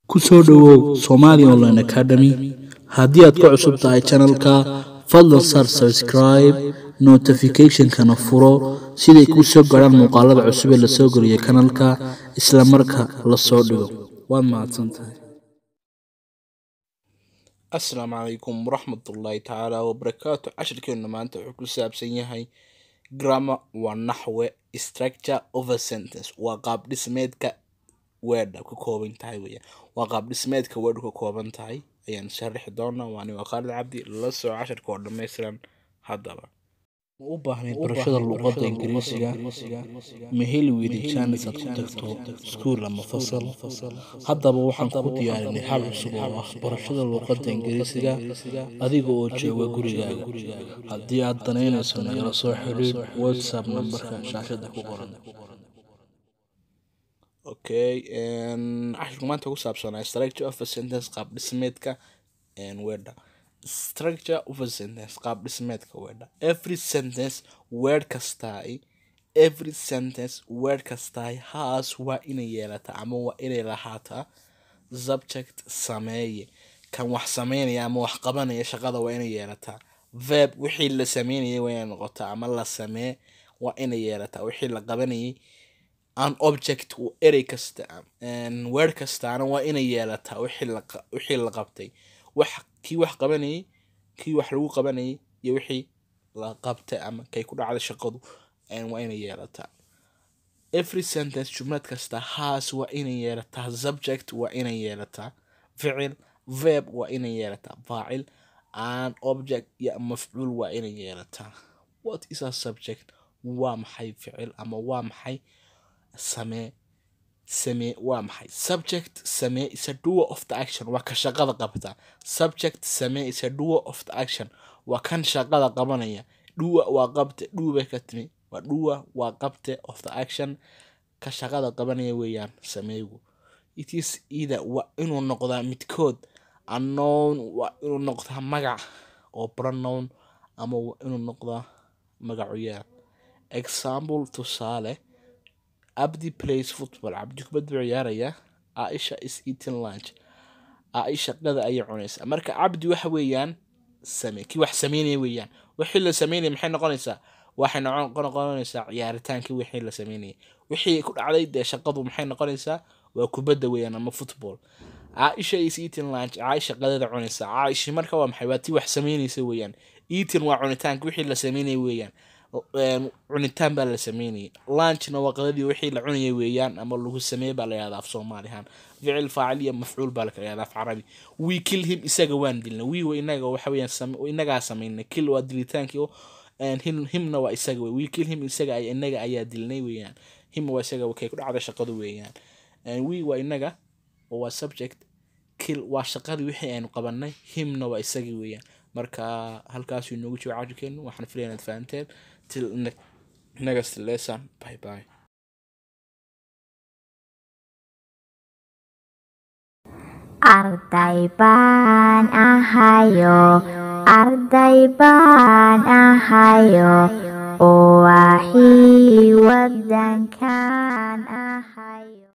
ku soo dhowow somali online academy haddii aad ka cusub tahay channelka fadlan sar subscribe notificationkana furo siday kuu soo gaadhaan muuqaalada cusub ee lasoo geliyo kanalka isla marka la soo dhigo waad mahadsantahay asalaamu calaykum waraxmatullaahi tacaala wabarakaatu cashirkeenna maanta wuxuu ku saabsan yahay grammar waa naxwe structure of a sentence waa qaab dhismeedka weedha ka kooban tahay weyaan waa qaab dhismeedka weedhu ka kooban tahay ayaan sharaxi doonaa waani waa khaalid cabdi la soo cashirka oo dhammaystiran haddaba ma u baahnayd barashada luqadda ingiriisiga ma heli weyday jaanis aad ku tagto iskuul ama fasal haddaba waxaan ku diyaarinay hal cusub oo ah barashada luqadda ingiriisiga adiga oo jooga gurigaaga haddii aad danaynayso nagala soo xiriir whatsapp nambarka shaashada ku qoran okay cashirku maanta ku saabsanaa structure of a sentence qaab dhismeedka weedha structure of a sentence qaab dhismeedka weedha every sentence word kastaay every sentence word kastaay haas waa inay yeelataa ama waa inay lahaataa subject sameeye kan wax sameynaya ama wax qabanaya shaqada waa inay yeelataa verb wixii la sameynayay waa inay noqotaa ama la samee waa inay yeelataa wixii la qabanayay an object erey kasta word kastaana waa inay yeelataa wixii la qabtay wax kii wax qabanayay kii wax lagu qabanayay iyo wixii la qabtay ama kay ku dhacday shaqadu waa inay yeelataa every sentence jumlad kasta haas waa inay yeelataa subject waa inay yeelataa ficil verb waa inay yeelataa faacil an object iyo mafcuul waa inay yeelataa what is a subject waa maxay ficil ama waa maxay samee samee waa maxay subject samee is a doer of the action waa ka shaqada qabta subject samee is a doer of the action waa kan shaqada qabanaya dhuwa waa qabte dhuubay ka timi waa dhuwa waa qabte of the action ka shaqada qabanaya weeyaan sameeygu it is either waa inuu noqdaa midkood unknown waa inuu noqdaa magac oo pronoun ama waa inuu noqdaa magacuyaal example tusaale abdi plays football cabdi kubad buu ciyaaraya aisha is eating lunch aisha qada ayay cunaysaa marka cabdi waxa weeyaan same kii wax sameynaya weeyaan wixii la sameynaya maxay noqonaysaa waxay noqonaysaa ciyaaritaankii wixii la sameynayay wixii ku dhacday dee shaqadu maxay noqonaysaa waa kubadda weeyaan ama football caaisha is eating lunch caaisha qadada cunaysaa caaisha marka waa maxay waa tii wax sameynaysa weeyaan eating waa cunitaanka wixii la sameynaya weeyaan cunitaan baa la sameynayay lunchna waa qadadii wixii la cunayay weeyaan ama lagu sameeye baa la yahdaa af soomaalihaan ficil faacil iyo mafcuul baa la yahdaa af carabi we kill him isaga waan dilnay we wa inaga waxa weeyaan inagaa sameynay kill waa dilitaankii himna waa isaga wey we kill him isaga inaga ayaa dilnay weeyaan him waa isaga kay ku dhacda shaqadu weeyaan we waa inaga oo waa subject kill waa shaqadii wixii aynu qabanay himna waa isagii weeyaan marka halkaasuu inoogu jiro cajirkeenu waxaan filaya inaad fahanteen till next lesson bye bye arday baan ahayo arday baan ahayo oo waxii wadankan ahayo